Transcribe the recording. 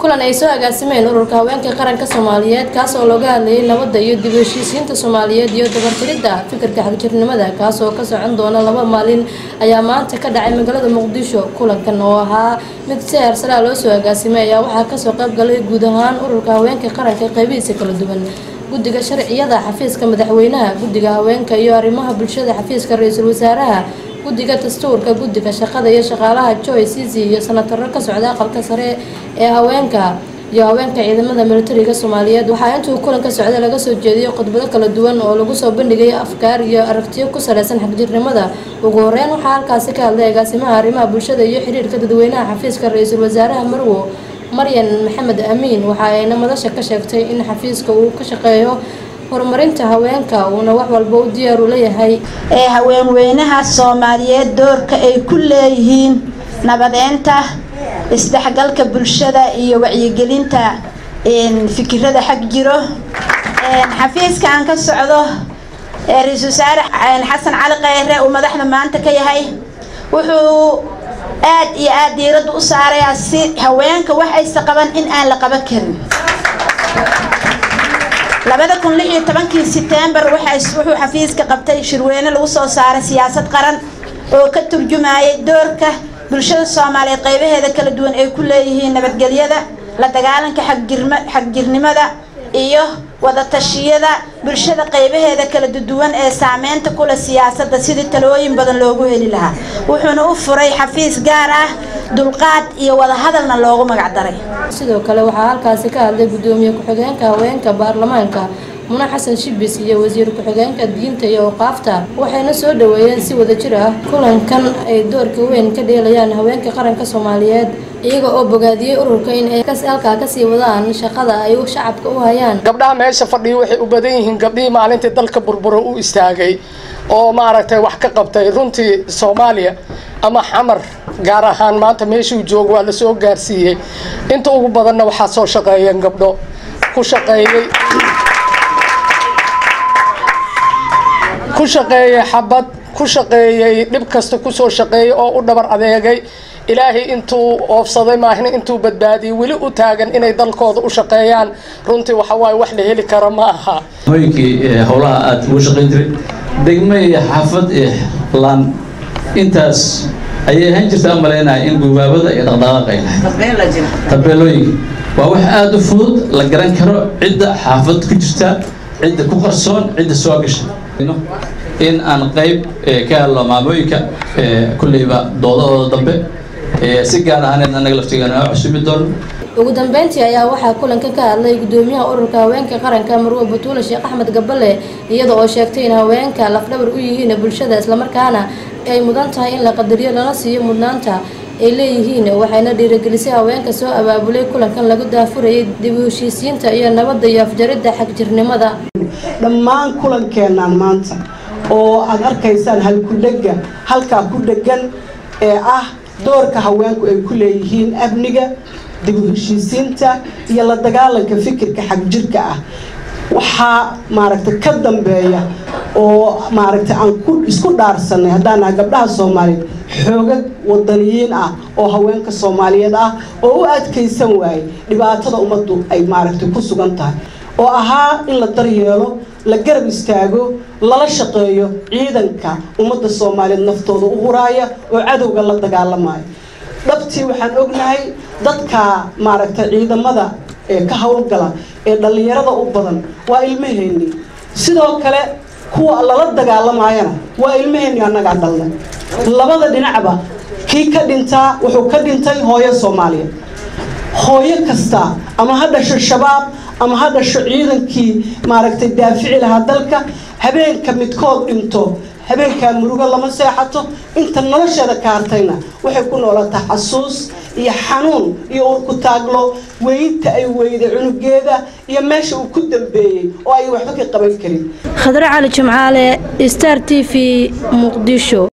kulan ay soo agaasimeen ururka haweenka qaranka soomaaliyeed kaas oo looga hadlayay nabadda iyo dib u heshiisiinta soomaaliyeed iyo dabartiridda fikirka xagjirnimada kaas oo ka socon doona laba maalin ayaa maanta ka dhacay magaalada muqdisho kulankan oo ahaa mid si heersaraa loo soo agaasimay ayaa waxaa kasoo qayb galay guud ahaan ururka haweenka qaranka qeybihiisa kala duwan guddiga sharciyada xafiiska madaxweynaha guddiga haweenka iyo arrimaha bulshada xafiiska ra-iisul wasaaraha guddiga dastuurka guddiga shaqada iyo shaqaalaha joy cici iyo sanataro ka socda aqalka sare ee haweenka iyo haweenka ciidamada militariga soomaaliyeed waxaa intuu kulanka socda laga soo jeediyay khudbado kala duwan oo lagu soo bandhigay afkaar iyo aragtiyo ku saleysan xagjirnimada ugu horeyn waxaa halkaasi ka hadlay agaasimaha arrimaha bulshada iyo xiriirka dadweynaha xafiiska ra-iisul wasaaraha marwo maryan maxamed amiin waxa ayna madasha ka sheegtay in xafiiska uu ka shaqeeyo horumarinta haweenka uuna wax walba u diyaar u leeyahay ee haweenweynaha soomaaliyeed doorka ay ku leeyihiin nabadeynta isdhexgalka bulshada iyo wacyigelinta fikirada xag jiro xafiiska aan ka socdo ee ra-iisul wasaare xasan cali kheyre uu madaxda maanta ka yahay wuxuu aad iyo aad diiradda u saarayaa si haweenka wax aysa qaban in aan la qaban karin labada kun lix iyo tobankii setembar wuxuu xafiiska qabtay shirweyne lagu soo saaray siyaasad qaran oo ka turjumayay doorka bulshada soomaaliyeed qeybaheeda kala duwan ay ku leeyihiin nabadgelyada la dagaalanka xagjirnimada iyo wadatashyada bulshada qeybaheeda kala duwan ee saameynta kule siyaasadda sidii talooyin badan loogu heli lahaa wuxuuna u furay xafiis gaar ah dulqaad iyo wadahadalna loogu magacdaray sidoo kale waxaa halkaasi ka hadlay gudoomiye ku-xigeenka haweenka baarlamaanka muna xasan shibis iyo wasiir ku-xigeenka diinta iyo awqaafta waxayna soo dhaweeyeen si wadajir ah kulankan ay doorka weyn ka dheelayaan haweenka qaranka soomaaliyeed iyaga oo bogaadiyey ururka in ay halkaa kasii wadaan shaqada ay shacabka u hayaan gabdhaha meesha fadhiya waxay u badan yihiin gabdhihii maalintii dalka burburo u istaagay oo maaragtay wax ka qabtay runtii soomaaliya ama xamar gaar ahaan maanta meeshuu joogo waa lasoo gaarsiiyey inta ugu badanna waxaa soo shaqeeyeen gabdho ku shaqeeyey ku shaqeeyey xabad ku shaqeeyey dhib kasta kusoo shaqeeyey oo u dhabar adeegay ilaahay intuu oofsaday maahna intuu badbaadiyey weli u taagan inay dalkooda u shaqeeyaan runtii waxawaaye wax la heli karo ma aha hooyinkii howlaha aada ugu shaqayn jiray degmo iyo xaafad iyo laan intaas ayay ahaan jirta u malaynaya in gubaabada iyo dhaqdhaqaaqa ay lahayd tabeelooyinka waa wax aada u fudud la garan karo cidda xaafad ku jirta cidda ku qarsoon cidda soo gasha in aan qayb ka helno maamooyinka kulleyba doodahooda dambe si gaar ahaaneed annaga laftigeena cusubi doono ugu dambeyntii ayaa waxaa kulanka ka hadlay gudoomiyaha ururka haweenka qaranka marwo batuule sheekh axmed gabale iyada oo sheegtay in haweenka lafdhabar u yihiin bulshada islamarkaana ay mudan tahay in la qadariyo lana siiyo mudnaanta ay leeyihiin waxayna dhiirigelisay haweenka soo abaabulay kulankan lagu daafurayay dib u heshiisiinta iyo nabadda iyo afjaridda xagjirnimada dhammaan kulankeenaan maanta oo aad arkaysaan halkudhega halkaa ku dhegan ee ah doorka haweenku ay ku leeyihiin amniga dib u heshiisiinta iyo la dagaalanka fikirka xagjirka ah waxaa maaragtay ka dambeeya oo maaragtay aan ku isku dhaarsanay haddaan nahay gabdhaha soomaaliyeed xoogag wadaniyiin ah oo haweenka soomaaliyeed ah oo u adkaysan waayey dhibaatada ummaddu ay maaragtay ku sugan tahay oo ahaa in la daryeelo la garab istaago lala shaqeeyo ciidanka ummadda soomaaliyeed naftooda u huraaya oo cadowga la dagaalamaya dhabtii waxaan ognahay dadka maaragtay ciidamada ee ka howlgala ee dhallinyarada u badan waa ilmaheenni sidoo kale kuwa lala dagaalamayana waa ilmaheenni annagaa dhalnay labada dhinacba kii ka dhintaa wuxuu ka dhintay hooyo soomaaliyeed hooyo kasta ama ha dhasho shabaab ama ha dhasho ciidankii maaragtay daafici lahaa dalka habeenka midkood dhinto habeenkaa murugo lama seexato inta nolosheeda ka hartayna waxay ku noolataa xasuus iyo xanuun iyo urku taaglo weynta ay weyday cunugeeda iyo meesha uu ku dambeeyey oo ay waxba ka qaban karin khadre cali jimcaale star t v muqdisho